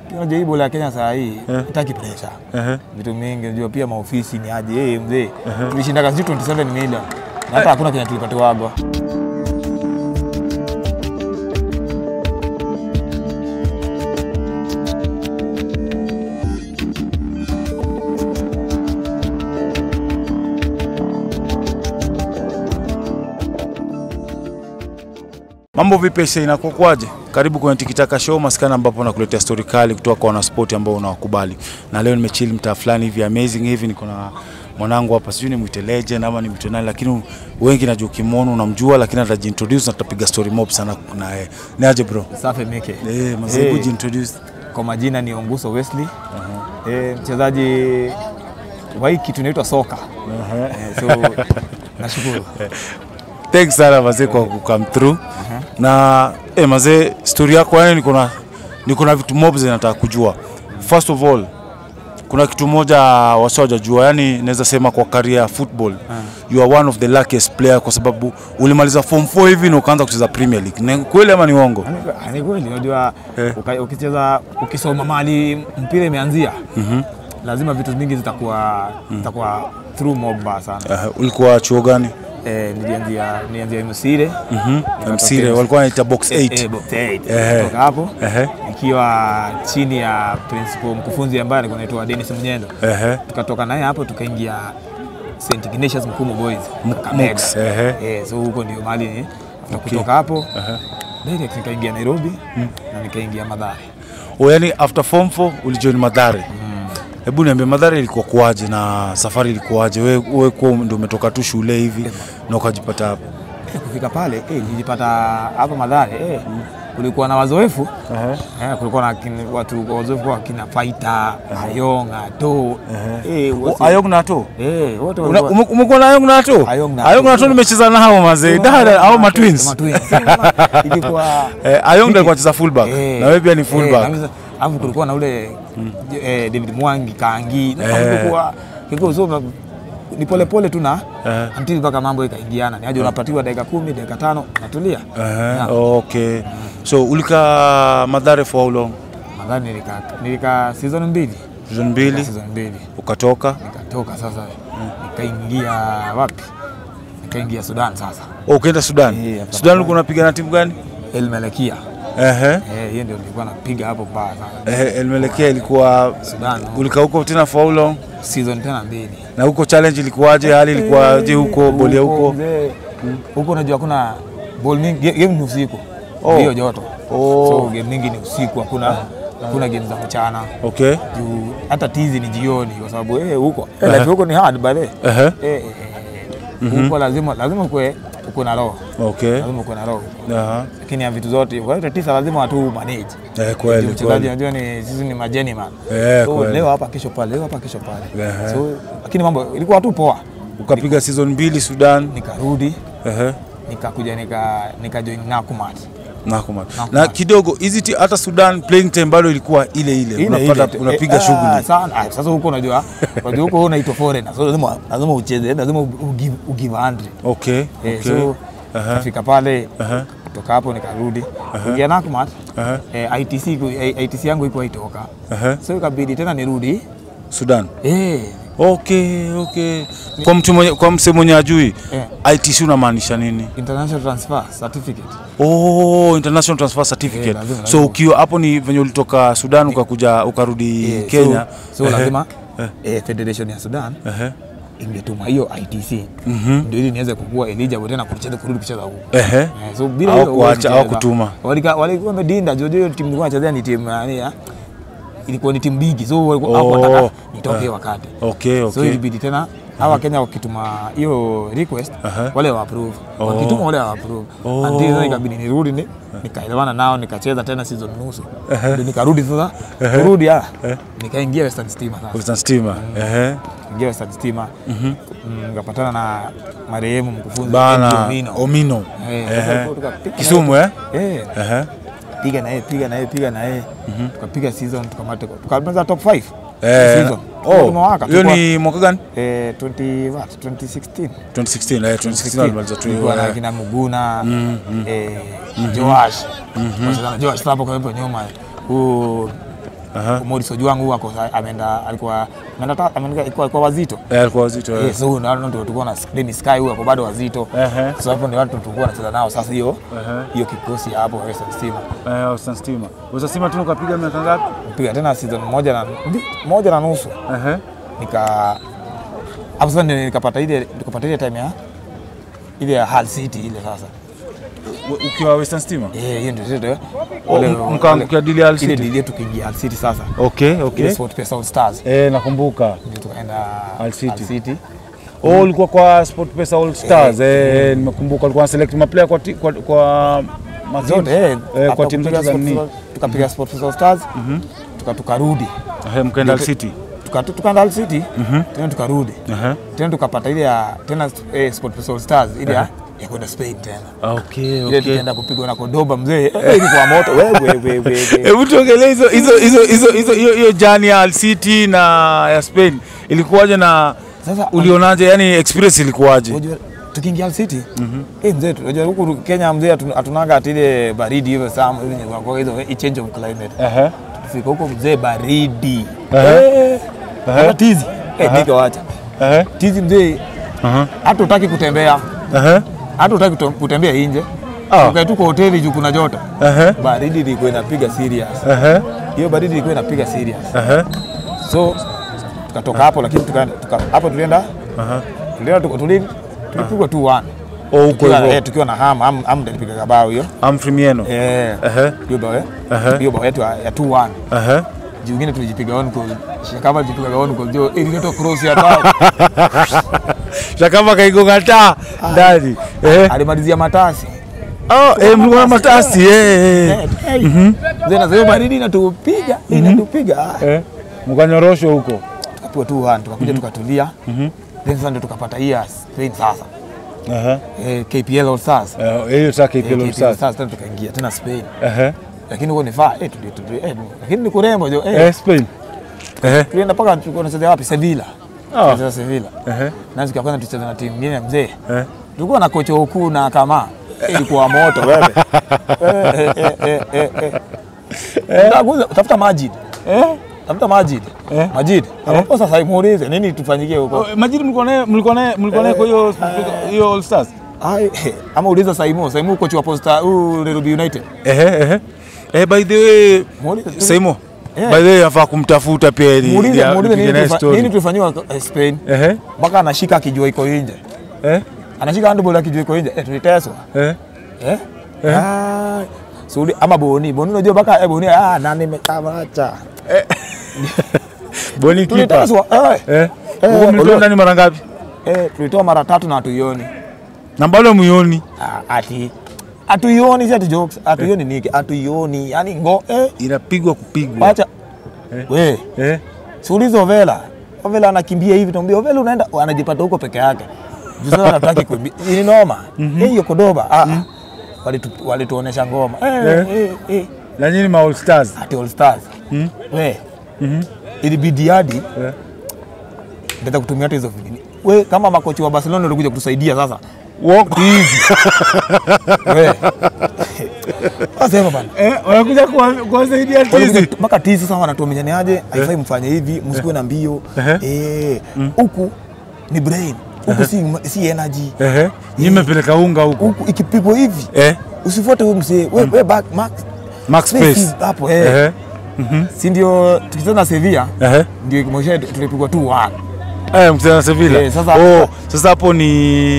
unajua hii bola ya Kenya saa hii Eh. itaki pressure Ehe. vitu mingi, unajua pia maofisi ni aje. Hey, mzee tulishinda kazi 27 million na hata hakuna Kenya tulipatiwagwa. Mambo vipi sasa, inakuwa kwaje? Karibu kwenye Tikitaka Show maskani, ambapo nakuletea story kali kutoka kwa wanaspoti ambao unawakubali. Na leo nimechill mtaa fulani hivi amazing hivi, niko na mwanangu hapa, sijui nimwite legend ama nimwite nani, lakini wengi najua ukimwona unamjua, lakini atajiintroduce na tutapiga story mob sana na yeye. Ni aje bro? Safi Mike. Eh, mazee, Eh. kujiintroduce. Kwa majina ni Onguso Wesley. Eh, mchezaji wa hii kitu inaitwa soka. Eh, so nashukuru. Thanks sana mazee kwa come through. Na eh, mazee story yako yani niko na niko na vitu mob zinataka kujua. First of all, kuna kitu moja wasiojajua, yani naweza sema kwa career ya football you are one of the luckiest player kwa sababu ulimaliza form 4 hivi na ukaanza kucheza Premier League. Ni kweli ama ni uongo? Ni- Ni kweli unajua Eh. uka- ukicheza ukisoma mahali mpira imeanzia lazima vitu vingi zitakuwa zitakuwa through mob sana. Uh, ulikuwa chuo gani? Eh, nilianzia nilianzia Msire. Mhm. Msire walikuwa wanaita box 8. Eh, box eight. Ehe. Kutoka hapo Ehe. ikiwa chini ya principal mkufunzi ambaye alikuwa anaitwa Dennis Mnyendo. Ehe. tukatoka naye hapo tukaingia St Ignatius Mkumu Boys M- Kakamega. Mux, ehe. Eh, so huko ndio mahali ni na kutoka hapo direct nikaingia Nairobi na nikaingia Mathare. O, yani after form 4 ulijoin Madhare. Hebu niambie Madhare ilikuwa kuaje na safari ilikuwaje? Wewe wewe kwa ndio umetoka tu shule hivi na ukajipata hapo. Eh, kufika pale eh, nilijipata hapo Mathare eh, kulikuwa na wazoefu eh, kulikuwa na kin- watu wazoefu kwa kina Faita, Ayong, Ato eh, O, wote- Ayong na Ato? eh, wote Una- walikuwa- ume- Umekuwa na Ayong na Ato? Ayong na Ayong na Ato. Ato nimecheza nao mazee. Dada au ma twins. Ma twins. Sema, ilikuwa Eh, Ayong ndio alikuwa anacheza fullback Eh, na wewe pia ni eh, fullback. kabisa. Alafu kulikuwa na ule eh, David Mwangi Kangi na Eh. kulikuwa kilikuwa so na- ni pole pole tu na Eh. until mpaka mambo ikaingiana. Ni aje unapatiwa dakika kumi, dakika tano, natulia. Eh, okay. So ulika Madhare for how long? Nadhani nilika nilika season mbili. Season Nilika mbili Season mbili. ukatoka. Nikatoka sasa nikaingia wapi? Nikaingia Sudan sasa. Oh, ukaenda Sudan. Eh, hapa- Sudan ulikuwa unapiga na timu gani? El Melekia. Ehe. Eh, hiyo ndio nilikuwa napiga hapo mbaya sana. Eh, Elmelekea ilikuwa Sudan. ulika huko tena for how long? Season tena mbili. Na huko challenge ilikuwaje? Hali ilikuwaje huko? Boli ya huko? mzee, huko unajua kuna ball mingi, ga- game ni usiku Oh. hiyo joto Oh. so game mingi ni usiku, hakuna hakuna game za mchana Okay. juu hata tizi ni jioni, kwa sababu eh, huko eh, life huko ni hard by the way. Ehe. eh, eh, eh, huko lazima lazima ukwe uko na roho Okay. lazima uko na roho Aha. lakini ya vitu zote kwa hiyo tisa lazima watu manage Eh, kweli Juu mchezaji kweli. unajua ni sisi ni majeni man Eh, so kweli. leo hapa kesho pale leo hapa kesho pale Ehe. so lakini mambo ilikuwa tu poa Ukapiga season mbili Sudan. nikarudi Ehe. nikakuja nika nika join Nakumatt. Nakuma. Nakumatt. Na kidogo hizi ti- hata Sudan playing time bado ilikuwa ile ile. Ile Unapata ile. unapiga Eh, ah, shughuli. sana. Ah, Sasa huko unajua, unajua huko unaitwa foreigner. So lazima lazima ucheze, lazima ugive ugive 100. Okay. Eh, Okay. so Aha. kafika pale Aha. kutoka hapo nikarudi kuingia Nakumatt. Aha. Eh, ITC ku- eh, ITC yangu iko haitoka. Aha. So ikabidi tena nirudi. Sudan. Eh, Okay, okay. Kwa mtu mwenye kwa msemo mwenye ajui eh, ITC unamaanisha nini? international transfer certificate. Oh, international transfer certificate. Eh, lazima, so lazima. ukiwa hapo ni venye ulitoka Sudan ukakuja ukarudi Eh, Kenya. So, so Ehe. lazima eh, Federation ya Sudan Ehe. ingetuma hiyo ITC ndio ili niweze kukua eligible tena kucheza kurudi kucheza huko. Ehe. Eh, so bila Au hiyo kuacha- huwezi au cheza. kutuma. Walika- walikuwa wamedinda jojo hiyo timu ilikuwa inachezea ni timu yani ya ilikuwa ni timu bigi so walikuwa Oh. hawakutaka nitoke hiyo wakati Okay, so okay. ilibidi tena hawa Kenya wakituma hiyo request Aha. wale wa approve Oh. wakituma wale wa approve Oh. until sasa ikabidi nirudi ni nikaelewana nao nikacheza tena season nusu ndio nikarudi sasa kurudi ah nikaingia Western Stima sasa Western Stima. Ehe. ingia Western Stima mm, nikapatana na marehemu mkufunzi Eddie Bana Omino. Omino. Eh, sasa Ehe. tukapiga Kisumu eh? Eh, Ehe. piga na yeye piga na yeye piga na yeye tukapiga season tukamata tukamaliza top 5 Eh. season Oh, tumewaka hiyo tulikuwa- ni mwaka gani? eh 20 what 2016 2016. Eh, 2016 alimaliza tu. tulikuwa na eh. kina Muguna eh Joash Wacheza na Joash hapo kwa hapo nyuma huu Aha. Morris Ojwang huyu ako sa- ameenda alikuwa ameenda ta- ameenda alikuwa alikuwa wazito Eh, alikuwa wazito. eh. Eh, so huyu ndio ndio tulikuwa na Dennis Sky huyu ako bado wazito Ehe. so hapo ndio watu tulikuwa tunacheza nao sasa hiyo Ehe. hiyo kikosi hapo Western Stima Eh, Western Stima. Western Stima tu ukapiga miaka ngapi? piga tena season moja na moja na nusu Ehe. nika hapo sasa ndio nikapata ile nikapata ile time ya ile ya Hull City ile sasa U- Ukiwa Western Stima? eh hiyo ndio ndio Oh, wale- m- mkaangukia deal ya Hull ile City? deal yetu tukiingia Hull City sasa Okay, okay. ile Sport Pesa All Stars Eh, nakumbuka. ndio tukaenda Hull City. City. Oh, ulikuwa kwa Sport Pesa All Stars. Eh, nimekumbuka ulikuwa select maplayer kwa ti- kwa kwa ma zote teams. eh Eh, hapo kwa timu kupiga zote za Sport nini? Pesa- tukapiga Sport Pesa All Stars tuka tukarudi Eh, mkaenda Hull City. Tuka- tukaenda Hull City tena tukarudi Ehe. tena tukapata ile ya tena eh, Sport Pesa All Stars ile ya ya kwenda Spain tena Okay, ile okay. tukaenda kupigwa na Cordoba mzee eh, ilikuwa moto wewe wewe wewe Hebu tuongelee hizo hizo hizo hizo hizo hiyo hiyo jani ya Hull City na ya Spain ilikuwaje na Sasa ulionaje? Yani experience ilikuwaje? unajua tukiingia Hull City eh mzee unajua huku Kenya mzee hatu- hatunaga ati ile baridi hivyo sana hizo nye- kwa hizo eh, change of climate Ehe. Fika huko mzee baridi Ehe. eh hata tizi eh nika wacha Ehe. tizi mzee Aha. hata utaki kutembea Ehe. hata utaki kuto- kutembea nje Ah. ukae tu kwa hoteli juu kuna joto Ehe. baridi ilikuwa inapiga serious Ehe. hiyo baridi ilikuwa inapiga serious Ehe. so tukatoka hapo lakini tukaenda tuka, hapo tulienda Aha. tulienda tuka- tuli- tulipigwa tu one Oh, huko tukiwa, eh, hivyo. tukiwa na ham ham ham ndio alipiga bao hiyo Humphrey Mieno. eh Ehe. hiyo bao eh, Ehe. hiyo bao yetu ya ya 2-1 Ehe. juu ingine tulijipiga on goal shakama tulipiga on goal jo ilileta cross ya bao Shakama kaigonga taa ndani. Eh. alimalizia matasi Oh, eh, mlikuwa na matasi eh. eh. Eh, hey. Zena hiyo baridi inatupiga inatupiga Ah, Eh. Mkanyoroshwa huko. tukapigwa tu one tukakuja tukatulia then sasa ndio tukapata hii ya Spain sasa Ehe. eh, KPL All Stars Eh, hiyo sasa Eh, KPL KPL All Stars. Stars tena tukaingia tena Spain Ehe. lakini huko ni faa eh, tuli- tuli- eh, lakini ni kurembo jo eh, Eh, Spain. Ehe. tulienda mpaka tulikuwa tunacheza wapi Sevilla Ah. tunacheza Sevilla Ehe. na siku ya kwanza tucheza na timu nyingine mzee Eh. tulikuwa na kocha ukuu na kama Eh, ilikuwa moto wewe Eh, eh, eh, eh, eh, eh. Unataka kuuza- tafuta Majid Eh? tafuta Majid Eh. Majid hapo sasa muulize nini tufanyikie huko Oh, Majidi mlikuwa naye mlikuwa naye mlikuwa naye kwa hiyo hiyo All Stars. Ai, eh, ama uliza Saimo Saimo kocha wa Posta huu Nairobi United Ehe, ehe. Eh, by the way, Muulize tu. Saimo. Eh. By the way, nafaa kumtafuta pia ili muulize ya- muulize nipige nini naye tufa- story. nini tulifanyiwa eh, Spain Ehe. mpaka anashika akijua iko nje Eh? anashika handball akijua iko nje eh, tuliteswa Eh? eh Ah, Sudi ama Boni Boni unajua mpaka eh, Boni ah nani nimekamacha Boni kipa. tuliteswa eh Eh? Eh, Huko mlitoa ulio- ndani mara ngapi? eh tulitoa mara tatu na hatuioni Na bado muioni. ah, ati hatuioni si ati jokes hatuioni niki hatuioni yani ngo eh Inapigwa kupigwa. wacha we Eh? Siulize Ovela. Ovela anakimbia hivi, tuambia Ovela unaenda, anajipata huko peke yake. Juu sasa hataki kuimbia. Ni noma. Eh, hiyo Kodoba. Ah. ah. Walitu- Walituonesha ngoma. Eh, eh, eh. Na nyinyi ma All Stars. Ati All Stars. We. Ilibidi hadi Eh? ndio kutumia hata hizo vinini. We kama makochi wa Barcelona walikuja kutusaidia sasa. Walk. We. Wasema bana. Eh, wanakuja kuwa- kuwasaidia Walikuja tizi. tu- mpaka tizi sasa wanatuaminiaje, haifai mfanye hivi, msikuwe na mbio. Ehe. Eh, huku ni brain. Huku si, si energy. Ehe. Nyinyi mmepeleka unga huko. huku ikipigwa hivi Eh? usifuate huyu mzee we, we back max Max space Space. hapo eh. Ehe. si ndio tukicheza na Sevilla Ehe. ndio kimosha tulipigwa tu one Eh, mkicheza na Sevilla. Eh, sasa- oh, sasa hapo ni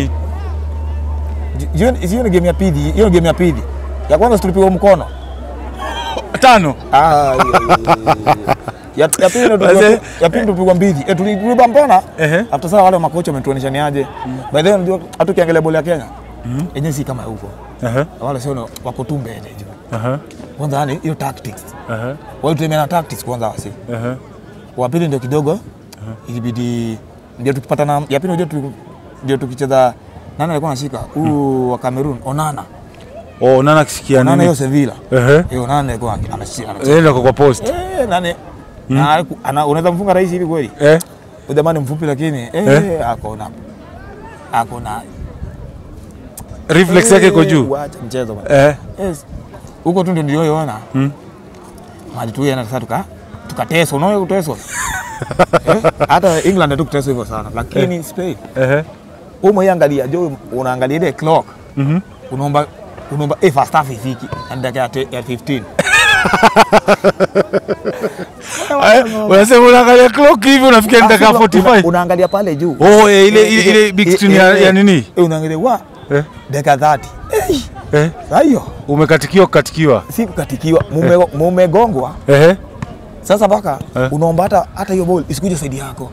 hiyo hiyo ni game ya pili hiyo ni game ya pili ya kwanza si tulipigwa mkono tano. ah hiyo- hiyo- hiyo- hiyo. ya ya pili ndio tulipigwa- Wazee. ya pili tulipigwa mbili eh tulipigwa mbona Ehe. after sasa wale makocha wametuonyesha ni aje by the way unajua hata ukiangalia boli ya Kenya yenyewe si kama huko Ehe. wale sio wako tu mbele juu Ehe. kwanza yani hiyo tactics Ehe. wao tutemea na tactics kwanza wasi Ehe. wa pili ndio kidogo ilibidi ndio tukipata na ya pili ndio tuliku- ndio tukicheza nani alikuwa anashika huu wa Cameroon Onana Oh, nana kisikia Onana hiyo nini? Sevilla Ehe. hiyo Onana alikuwa anashika anashika Nenda kwa post. eh nani na aliku- ana unaweza mfunga rahisi hivi kweli Eh? Huyu jamani mfupi lakini eh, Eh? ako na ako na Reflex yake iko Eh, juu. wacha mchezo bwana Eh. yes huko tu ndio nilioiona Mm. maji tu yana sasa tuka tukateswa unaona kuteswa eh? hata England tu kuteswa hivyo sana lakini Spain Ehe. umo angalia jo unaangalia ile clock Mhm. unaomba unaomba eh first half ifiki na dakika ya te- ya 15 Eh, Unasema unaangalia clock hivi unafikia ni dakika Una- 45. unaangalia pale juu Oh, eh, ile ile ile big Eh, screen eh, ya eh, ya nini? eh, unaangalia wa Eh. dakika 30 eh Eh. sasa hiyo Umekatikiwa kukatikiwa. si kukatikiwa mume- mumegongwa Ehe. sasa mpaka Eh. unaomba hata hata hiyo ball isikuje saidi yako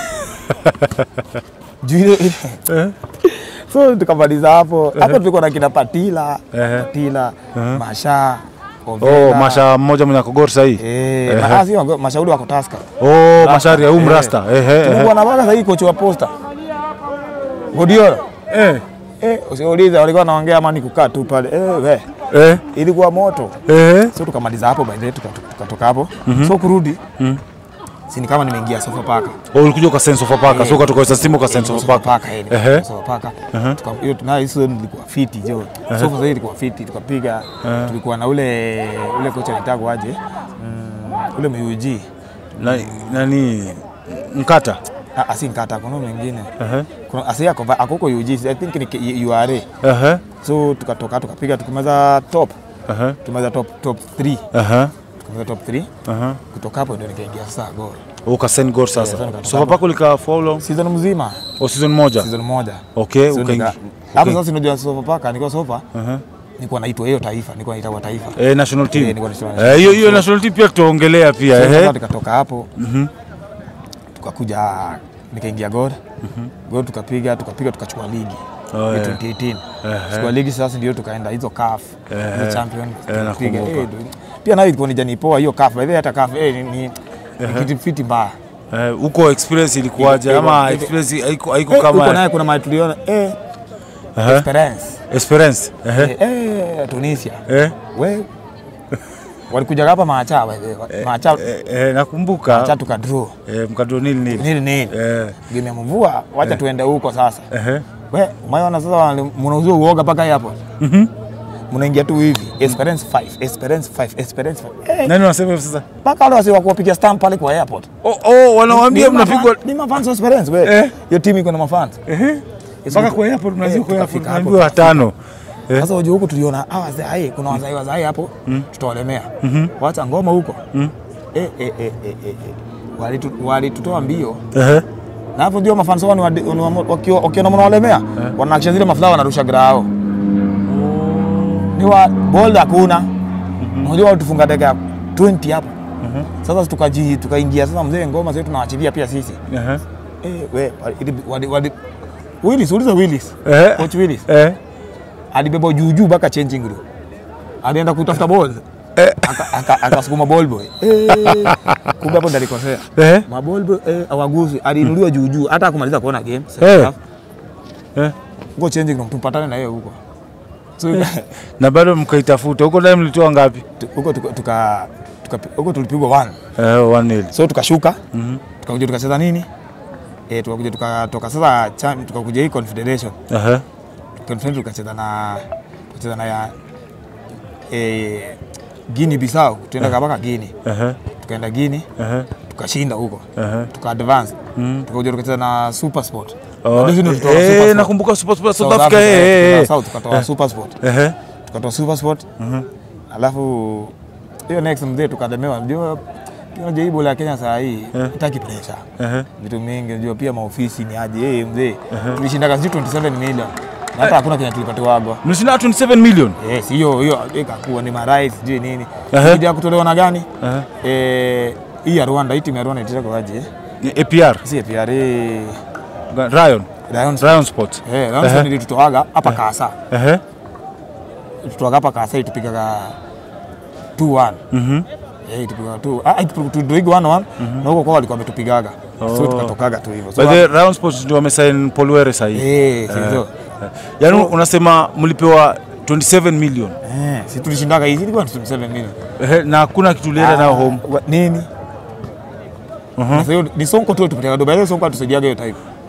juu ile Eh. so tukamaliza hapo hapo tulikuwa na kina Patila Ehe. Patila Masha Oh, Ovenda. Masha mmoja mwenye akogor sahi. eh Ehe. ma- ah, si wango- mashauri wako Tusker Oh, Mashari ya umrasta. Ehe. tulikuwa ehe. na baka sasa kocha wa posta Guardiola Eh. eh usiulize walikuwa naongea ama ni kukaa tu pale eh we Eh. ilikuwa moto Eh. so tukamaliza hapo by the way tuka- tukatoka hapo so kurudi si ni kama nimeingia sofa paka Oh, ulikuja kwa sense of paka. So ukatoka kwa simu kwa sense of paka. paka eh, Ehe. sofa paka Tuka- hiyo tunayo hizo nilikuwa fiti jo sofa zaidi ilikuwa fiti tukapiga tulikuwa na ule ule kocha anaitwa aje Mm, ule MUG Na, nani mkata? Ah, asi nkata kuna mwingine Ehe. kuna asi ako akoko UG I think ni K- URA Ehe. so tukatoka tukapiga tukamaliza top Ehe. tumaliza top top 3 Ehe. tukamaliza top 3 Ehe. kutoka hapo ndio nikaingia sasa gol Ukasend gol Yeah, sasa. sasa nikatoka So hapo. pako lika for how long? season mzima Oh, season moja. season moja Okay, So ukaingia. nika- hapo Okay. sasa unajua sofa paka nilikuwa sofa Ehe. nilikuwa naitwa hiyo taifa nilikuwa naitwa taifa Eh, national team. Eh, nilikuwa national Eh, hiyo hiyo team. national team pia tutaongelea pia. So, sasa Ehe. tukatoka hapo tukakuja nikaingia god god tukapiga tukapiga tukachukua ligi Oh, ya yeah. 2018 chukua ligi sasa ndio tukaenda hizo CAF hizo champion tukapiga nakumbuka. eh, du- pia nayo ilikuwa ni jani poa hiyo CAF by the way hata CAF eh, ni, ni, ni kitu fiti mbaya Eh, huko experience ilikuwaje Iko- ama iko- experience haiko haiko Eh, huko kama naye kuna mahali tuliona eh, Ehe. Esperance experience? Ehe. eh, eh, Tunisia Eh. we walikuja hapa macha by the way macha Eh, eh, nakumbuka macha tukadraw eh, mkadro nili nili. nini nini Eh. game ya mvua wacha tuende huko sasa Ehe. we umeona sasa wale- mnauzua uoga mpaka hapo Mhm. mnaingia tu hivi Esperance 5 Esperance 5 Esperance 5 eh Nani wanasema hivyo sasa? mpaka wale wasi wakuwapiga stamp pale kwa airport Oh, oh wanawaambia Ni mnapigwa mafan- ni mafans wa Esperance we Eh. hiyo timu iko na mafans Ehe. Mpaka kwa hapo tunazidi kwa hapo tukafika hapo. tunaambiwa watano. Eh. sasa wajua huko tuliona ah wazee hai kuna wazee wazee hapo tutawalemea wacha ngoma huko eh eh eh eh eh eh. Walitu- walitutoa mbio Ehe. na hapo ndio mafans wao ni wadi- ni wamo- wakiwa wakiona mnawalemea wanakisha zile maflawa wanarusha grao ni wa ball hakuna unajua walitufunga dakika ya 20 hapo sasa tukaji tukaingia sasa mzee ngoma zetu tunawaachilia pia sisi Ehe. eh we wali- wali- wali- Willis uliza Willis Eh. coach Willis Eh. alibeba juu juu mpaka changing room alienda kutafuta ball Aka- aka- akasukuma ball boy eh, kumbe hapo ndo alikosea Eh. maball boy eh, awaguzi aliinuliwa juu juu hata akumaliza kuona game Eh. Eh. go changing room tupatane na yeye huko so Na bado mkaitafuta. Huko ndani mlitoa ngapi? tu- huko tuka- tuka tuka- huko tulipigwa one Eh, 1-0. so tukashuka tukakuja tukacheza nini eh, tukakuja tukatoka sasa cham- tukakuja hii confederation Ehe. confederation tukacheza na tukacheza na ya eh, Guinea Bissau tuenda mpaka Guinea Ehe. tukaenda Guinea Ehe. tukashinda huko Ehe. tuka advance tukakuja tukacheza na Super Sport Oh, Na hizi ndio tulitoa eh, Super Sport. nakumbuka Super Sport South South Africa. Africa, eh, eh, eh, South, tukatoa Super Sport eh. Ehe. tukatoa Super Sport alafu hiyo next mzee tukademewa ndio unajua hii bola ya Kenya saa hii itaki pressure Ehe. vitu mingi unajua pia maofisi ni aje eh mzee tulishinda kazi 27 million na hata hakuna Kenya tulipatiwagwa Mlishinda 27 million. Yes, hiyo hiyo ikakuwa ni marais sijui nini. Ehe. Kuja kutolewa na gani? Ehe. Eh, hii ya Rwanda, hii timu ya Rwanda itaka kwaje? Ni APR. Si APR eh, Ryan. Lions. Ryan Sports. Eh, Lions Ehe. ndio tutoaga hapa Kasa. Ehe. Tutoaga hapa Kasa itupigaga 2-1. Mhm. Eh, itupigaga 2. Ah, tudoiga 1-1 na huko kwa walikuwa wametupigaga. So tukatokaga tu hivyo. So, By the way, Ryan Sports ndio wamesign Paul Were sasa hivi. eh, si ndio? Yaani unasema mlipewa 27 million. Eh, si tulishindaga hizi ilikuwa 27 million. Ehe, na hakuna kitu ulienda nayo home. Wa- Nini? Sasa hiyo ni Sonko tu tupeleka Dubai, Sonko atusaidiaga hiyo type.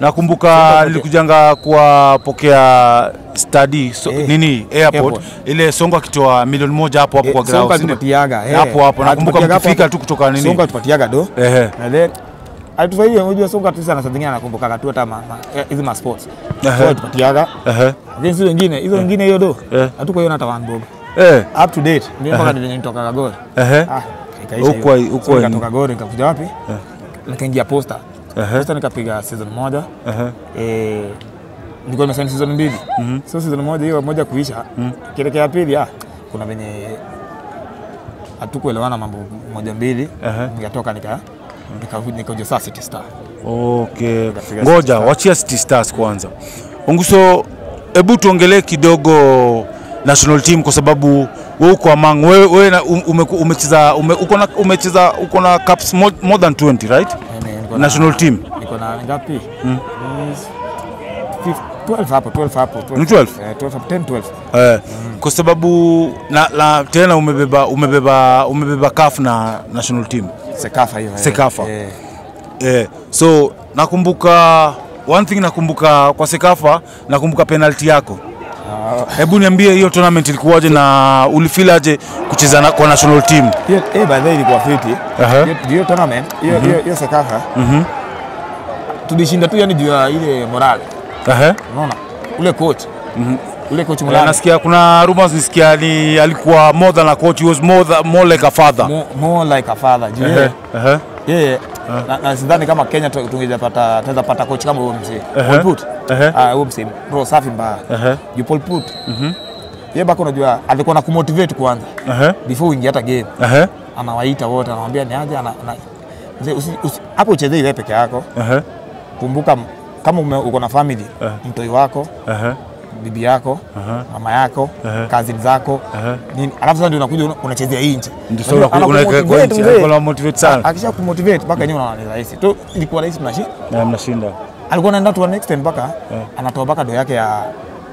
nakumbuka nilikujanga kuwapokea study so, Eh, nini airport, airport. ile songo akitoa milioni moja hapo hapo Eh, kwa Sonko ground si ndio? alitupatiaga, eh. hapo hapo nakumbuka Alitupatiaga hapo mkifika hapo. tu kutoka nini Sonko alitupatiaga do ehe na then alitufaidia unajua Sonko tu sana saa zingine anakumbuka tu hata ma- ma- eh, hizi ma sports Ehe. so alitupatiaga ehe lakini si wengine hizo wengine hiyo do Eh. hatukuiona hata one bob eh up to date mimi mpaka ndio nitoka Kagoro ehe ah ikaisha Huko- hiyo. huko So ni- nikatoka Kagoro nikakuja wapi nikaingia posta Ehe. posta nikapiga season moja ehe eh nilikuwa nimesaini season mbili so season moja hiyo moja kuisha kielekea pili ah kuna venye hatukuelewana mambo moja mbili Ehe. nikatoka nika nika- nikaja saa City Star Okay, Nikapiga ngoja City Stars. wachia City Stars kwanza. Onguso, hebu tuongelee kidogo national team kwa sababu wewe uko among wewe, wewe na- um- ume- umecheza ume, uko na umecheza uko na caps more, more than 20 right? Yaani niko na- National team. niko na ngapi mm. 12 hapo 12 hapo Ni 12? eh, 12 hapo 10 12 Eh, kwa sababu na, na tena umebeba umebeba umebeba CAF na national team. Sekafa hiyo eh. Sekafa. eh. Eh, so nakumbuka one thing nakumbuka kwa Sekafa nakumbuka penalty yako. Ah, Hebu niambie hiyo tournament ilikuwaje na ulifeel aje kucheza na, kwa national team? hiyo eh by the way ilikuwa fiti Aha. Hiyo- hiyo tournament hiyo hiyo hiyo Sekafa Mhm. tulishinda tu yani juu ya ile morale Ehe. unaona ule coach ule coach Eh, morale nasikia kuna rumors nisikia ni alikuwa more than a coach, he was more, than, more like a father. more, more like a father juu Ehe. yeye Ehe. yeye na, na sidhani kama Kenya tu- tungeweza pata tunaweza pata coach kama huyo mzee Ehe. Paul Put Ehe. ah huyo mzee bro safi mbaya Ehe. juu Paul Put yeye bako unajua alikuwa na kumotivate kwanza Ehe. before uingie hata game Ehe. anawaita wote anawambia ni aje ana, ana, mzee usi- usi- hapo uchezee ile peke yako Ehe. kumbuka m- kama ume, uko na family Eh. mtoi wako Ehe. bibi yako Aha. mama yako Ehe. cousin zako Ehe. nini alafu sasa ndio unakuja una- unachezea hii nje Ndio sasa Unajua, unaku- unaweka kwa anakumotivate nchi, mzee. alikuwa anamotivate sana. akisha kumotivate mpaka yenyewe unaona ni rahisi tu ilikuwa rahisi tunashi Na mnashinda. alikuwa anaenda to an extent mpaka anatoa mpaka do yake ya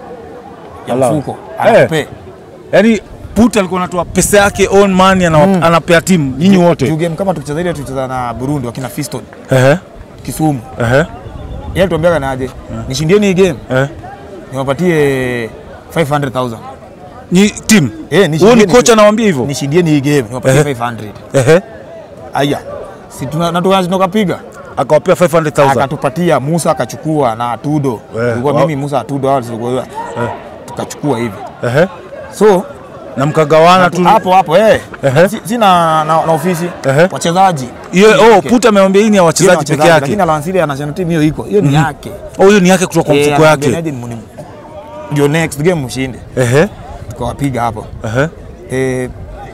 ya Ala. mfuko Eh. anakupe Yaani Put alikuwa anatoa pesa yake own money ana, anapea timu nyinyi juu wote. game kama tukicheza ile tulicheza na Burundi wakina Fiston Ehe. Kisumu Ehe. yeye alituambiaga naje nishindieni hii game Eh. niwapatie 500,000 Ni team. Eh, Wewe nishindieni ni coach anawaambia hivyo? nishindieni hii game niwapatie Ehe. 500 Ehe. aya si tuna na tukazi tukapiga Akawapea 500,000. akatupatia Musa akachukua na Atudo Eh, tulikuwa wa- mimi Musa Atudo hao tulikuwa tukachukua hivi Ehe. so Na mkagawana tu. hapo hapo eh Ehe. si, si na, na, na ofisi Ehe. wachezaji Hiyo oh, Okay. Put amewaambia hii ni ya Hiyo ni wachezaji peke yake. lakini alansili ya national team hiyo iko hiyo ni yake Oh, hiyo ni yake kutoka kwa Eh, mfuko yake. anaambianaje ni- ni- ndio next game mshinde Ehe. tukawapiga hapo Ehe. eh,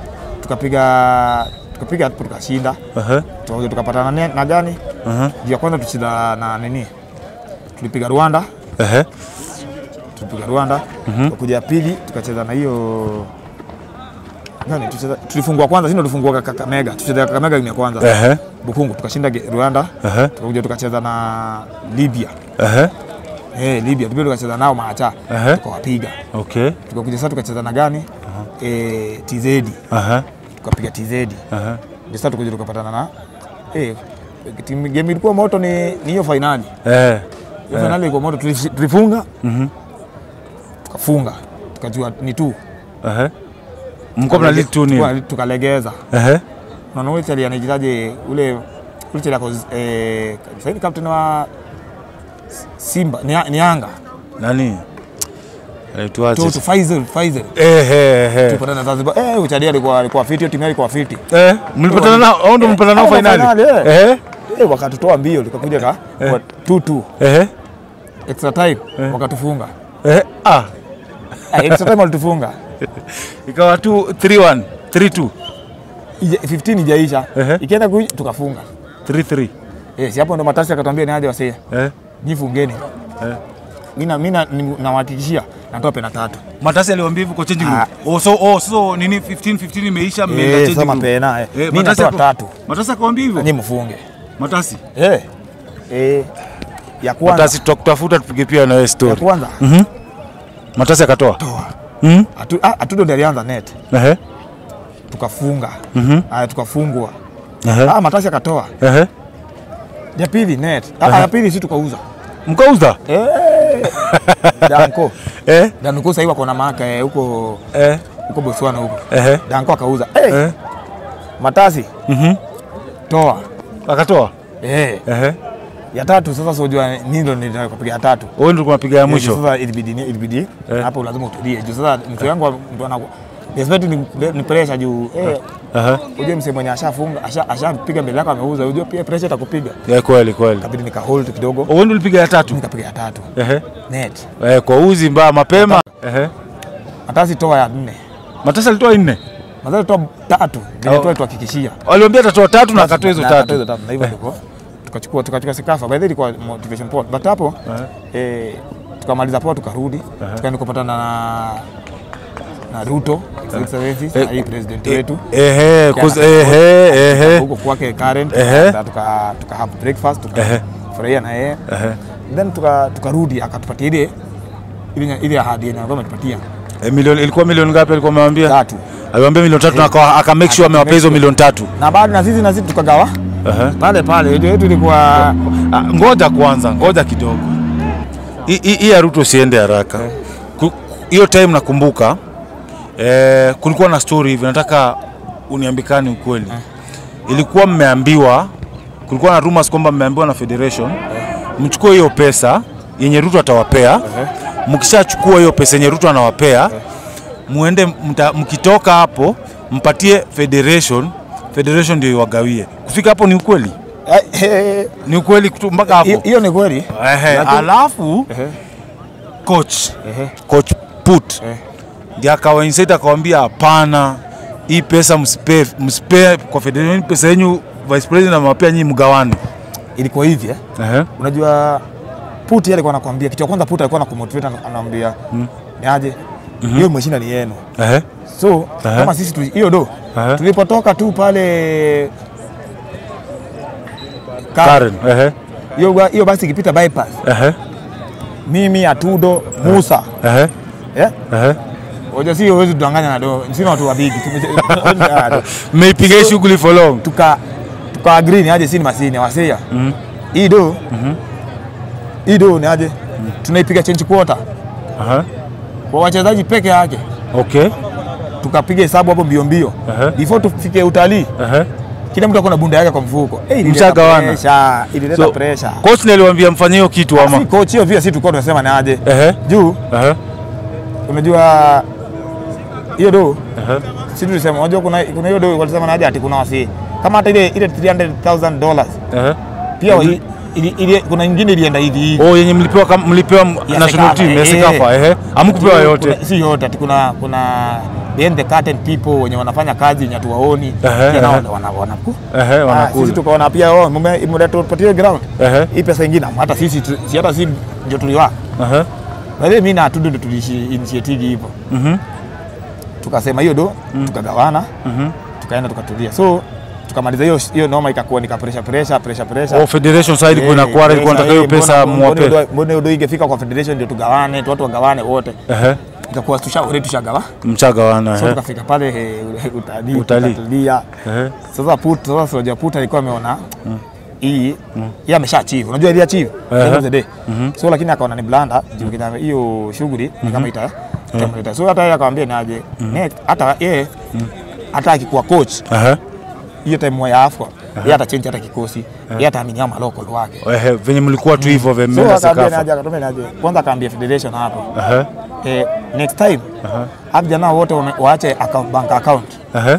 tukapiga tukapiga hapo tukashinda Ehe. tukakuja tukapatana na, na gani Ehe. juu ya kwanza tucheza na nini tulipiga Rwanda Ehe. tulipiga Rwanda tukakuja ya pili tukacheza na hiyo gani tucheza tulifungwa kwanza sisi ndo tulifungwa Kakamega tucheza Kakamega game ya kwanza Ehe. Bukungu tukashinda ge- Rwanda Ehe. tukakuja tukacheza na Libya Ehe. eh Libya tukija tukacheza nao maacha Ehe. tukawapiga Okay. tukakuja sasa tukacheza na gani eh TZ Ehe. tukapiga TZ Ehe. ndio sasa tukakuja tukapatana na eh timu game ilikuwa moto ni ni hiyo finali Eh. hiyo finali ilikuwa moto tulifi- tulifunga Mhm. tukafunga tukajua ni tu Ehe. Mko mna lead tu nini? Tuka- tukalegeza Ehe. unaona ule chali anaitaje ule ule chali ako eh sasa ni captain wa Simba ni, ni Yanga Nani? Anaitwaje? tu tu Faisal Faisal Ehe. Ehe. tupatana na Zanzibar eh uchadi alikuwa alikuwa fiti hiyo timu yake ilikuwa fiti Eh, mlipatana nao au ndo mlipatana nao Hao finali? finali, eh. Ehe. eh wakatutoa mbio tukakuja ka kwa 2-2 Ehe. extra time wakatufunga Ehe. Ah. Ah, extra time walitufunga Ikawa tu 3-1, 3-2, Ija- 15 ijaisha Ehe. ikienda kuisha tukafunga 3-3. eh si hapo ndo matasi akatwambia ni aje wasee Eh. jifungeni Eh. mimi na- mimi na- ni- nawahakikishia natoa pena tatu Matasi aliwaambia hivyo kwa changing room. Ah. Oh, so oh, so nini 15 15 imeisha mmeenda eh changing sasa room. pena eh Eh, mimi Matasi natoa ako- tatu Matasi akwambia hivyo? nyinyi mfunge Matasi. eh eh ya kwanza Matasi tutakutafuta tupige pia na wewe ya story. kwanza Matasi akatoa. toa Mhm. Atu- ah, atudo ndiye alianza net Ehe. tukafunga Mhm. haya tukafungwa Ehe. ah matasi akatoa Ehe. ya pili net ah, ya pili si tukauza Mkauza? Eh, Danko. Eh? Danko sasa hivi wako na maka eh, huko Eh? huko Botswana huko. Eh? Danko akauza. Eh, Eh? matasi Mhm. toa. Akatoa? Eh, Eh? ya tatu sasa sijua nini ndo nitakupiga ya tatu. Wewe ndio kunapiga ya Juu mwisho. Sasa ilibidi ilibidi Eh. hapo lazima utulie. Juu sasa mtu yangu mtu anaku Respect ni, ni pressure juu eh, Aha. ujue msee mwenye ashafunga asha- ashapiga mbele yako ameuza, ujue pia pressure itakupiga. Ya kweli kweli. Kabidi nika hold kidogo, Wewe ndio ulipiga ya tatu? nikapiga ya tatu Ehe. net. Eh, kwa uzi mbaya mapema. Ehe. Matasi toa ya nne, Matasa alitoa nne. matasi toa tatu, Oh. vile toa tuhakikishia Waliambia atatoa tatu na akatoa hizo Na tatu. akatoa hizo tatu, na hivyo ndivyo tukachukua tukachukua sikafa. By the way ilikuwa motivation poa, but hapo eh, tukamaliza poa, tukarudi tukaenda kupatana na na Ruto His Excellency, Eh, na hii president wetu Ehe, Kia cause na- ehe, ehe. huko kwake Karen, Ehe. tuka tuka tuka have breakfast Ehe. tukafurahia na yeye Ehe. then tuka tukarudi akatupatia ile ile ile ahadi yenye alikuwa ametupatia Eh, milioni ilikuwa milioni ngapi alikuwa amewambia? tatu, Aliwaambia milioni tatu na aka aka make sure amewapea hizo milioni tatu. na baada na sisi na sisi tukagawa Ehe. pale pale, yetu yetu ilikuwa Ah, ngoja kwanza, ngoja kidogo. Hii- Hii hii ya Ruto usiende haraka. Ku- Hiyo time nakumbuka eh, kulikuwa na story hivi, nataka uniambikani ukweli. Ilikuwa mmeambiwa, kulikuwa na rumors kwamba mmeambiwa na federation mchukue hiyo pesa yenye Ruto atawapea. Mkishachukua hiyo pesa yenye Ruto anawapea, muende mta, mkitoka hapo mpatie federation, federation ndio iwagawie. Kufika hapo ni ukweli? Eh, eh, Ni ukweli kutu- mpaka hiyo- hapo. hiyo ni kweli. Ehe, Lakini- alafu Ehe, coach ehe, coach put eh. ndiye akawa inside akawambia hapana, hii pesa msipe msipe kwa federation, hii pesa yenyu vice president amewapea nyinyi mgawane. Ilikuwa hivi eh. Ehe, Unajua Puti alikuwa anakuambia kitu cha kwanza, Puti alikuwa anakumotivate anakuambia ni aje hiyo mashina ni yenu, ehe, so Aha. kama sisi tu- hiyo do Aha. tulipotoka tu pale Ka- Karen, ehe, hiyo ba- hiyo basi ikipita bypass, ehe, mimi Atudo Musa ehe, eh, ehe. Oja si huwezi tudanganya na do, sina watu wabigi Tume- Mmeipiga hii shughuli for long. tuka tuka agree ni aje, si ni masini wasia Mhm, hii do mhm, hii do ni aje, tunaipiga change quarter aha, kwa wachezaji peke yake, okay, tukapiga hesabu hapo mbio mbio Aha. before tufike utalii, ehe. kila mtu akona bunda yake kwa mfuko. Eh, ilileta Mshagawana. pressure, ilileta So, pressure. coach ndiye aliwaambia mfanye hiyo kitu Si ama? coach hiyo pia, si tulikuwa tunasema ni aje Ehe, juu, ehe, unajua hiyo do ehe. si tulisema, unajua kuna kuna hiyo do walisema ni aje ati kuna wasi kama hata ile ile 300,000 dollars Ehe. pia ili, ili, ili, kuna nyingine ilienda hivi hivi Oh, yenye mlipewa kama mlipewa m- Ya national Sekafa, team ya eh, Sekafa, ehe. Hamkupewa Kuna- yote. si yote ati kuna kuna behind the curtain people wenye wanafanya kazi yenye hatuwaoni Ehe, pia nao ehe. wana- wana- wanaku Ehe, Ah, sisi wanakula. tukaona pia oh, mume- mmetupatia ground Ehe, hii pesa ingine hata sisi tu- si hata si ndio tuliwa ehe, Baadaye mimi na Atudo ndio tulishi initiative hivyo mhm, tukasema hiyo do tukagawana mhm. tukaenda tukatulia so tukamaliza hiyo hiyo noma ikakuwa nika pressure pressure pressure pressure Oh, federation side ilikuwa inakuwa ilikuwa nataka hiyo pesa muwape. mbona hiyo do ingefika kwa federation ndio tugawane tu watu wagawane wote Ehe, ikakuwa tusha already tushagawa mchagawana. so ehe. tukafika pale eh, utalii Utalii. tukatulia Ehe, sasa put sasa soja put alikuwa ameona hii yeye amesha achieve unajua ile achieve end of the day so lakini akaona ni blanda juu kina hiyo shughuli ni kama ita itamleta so hata yeye akamwambia ni aje next hata yeye hata akikuwa coach ehe. hiyo time ya AFCON yeye atachange hata kikosi yeye ataamini ama local wake Ehe, venye mlikuwa tu hivyo so vemenda akaambia ni Sekafa. aje akatumia ni aje kwanza akaambia federation hapo Ehe, eh, next time hapo vijana wote wame- waache account, bank account ehe,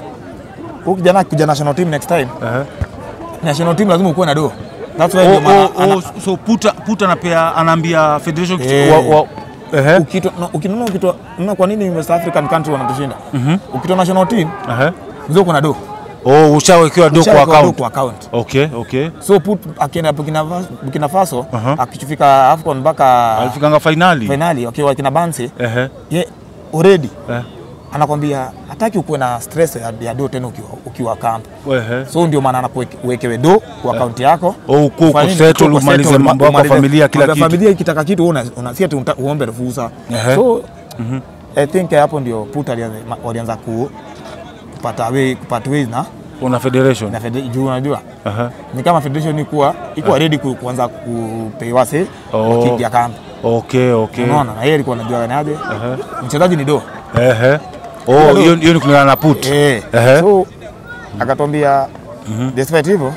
huyu kijana kuja national team next time ehe. national team lazima ukuwe na do that's why Oh, ndio maana oh, ana- oh, so puta puta anapea anaambia federation kitu- Eh. wa- wa- ehe, ukito na- ukinunua ukitoa na kwa nini West African country wanatushinda ukitoa national team ehe. mzee kuna do Oh, ushawekewa do kwa Ushawekewa do account. kwa account Okay, okay. so put akienda Burkina Faso, Burkina Faso Aha. akifika AFCON mpaka Alifikanga finali. finali wakiwa kina Bansi Ehe, ye already eh, anakwambia hataki ukuwe na stress ya, ya do tena ukiwa, ukiwa camp ehe. so ndio maana anakuwekewe do kwa akaunti yako Oh, uko uko Ufanye nini? settle, Uko umalize settle, mambo yako umalize- familia kila mambo ya kitu. familia ikitaka kitu una, una si ati unta- uombe ruhusa Ehe. so I think hapo ndio Puta alianza- ma- walianza ku kupata way kupata ways na una federation na fede- juu unajua Aha. ni kama federation ikuwa ikuwa ready ku, kuanza kupewa se Oh. wakiingia kambi okay okay unaona na yeye alikuwa anajua ni aje mchezaji ni do Ehe. Oh, hiyo hiyo ni kulingana na put. eh Ehe. so akatwambia despite hivyo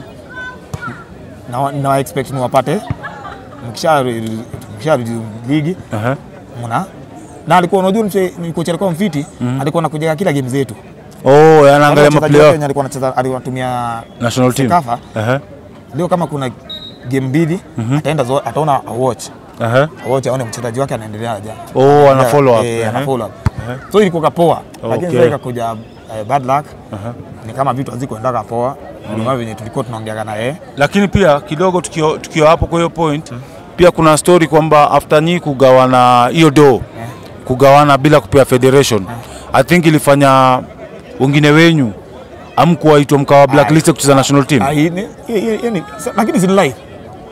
na na expect ni wapate mkisha mkisha ligi Ehe. mna na alikuwa unajua mche ni kocha alikuwa mfiti alikuwa anakuja kila game zetu Oh, Wale anaangalia wachezaji wote maplayer wenye alikuwa anacheza alikuwa anatumia national team. Sekafa. Ehe. leo kama kuna game mbili ataenda zo- ataona a watch Ehe. watch aone mchezaji wake anaendelea aje Oh, ana follow up. eh, Ehe. ana follow up so ilikuwa kapoa lakini Okay. sasa ikakuja eh, bad luck ni kama vitu hazikuendaga poa kulingana venye tulikuwa tunaongeaga na yeye Lakini pia kidogo tukio tukio hapo kwa hiyo point pia kuna story kwamba after nyi kugawana hiyo do kugawana bila kupewa federation I think ilifanya wengine wenyu amkuwaitwa mkawa blacklist kucheza national team. Ah, hii ni- hii- hii- hii ni- sa- lakini si ni live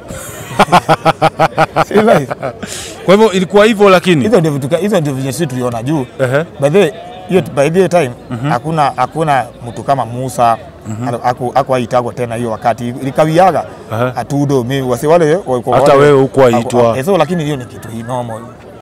si live Kwa hivyo ilikuwa hivyo lakini hizo ndio vitu ka- hizo ndio venye sisi tuliona juu Ehe. by the way, hiyo by the time hakuna hakuna mtu kama Musa aku akuaitagwa tena hiyo wakati likawiaga Aha. atudo mi wasi wale walikuwa Hata wale- wewe hukuwaitwa. Eh, so lakini hiyo ni kitu hii normal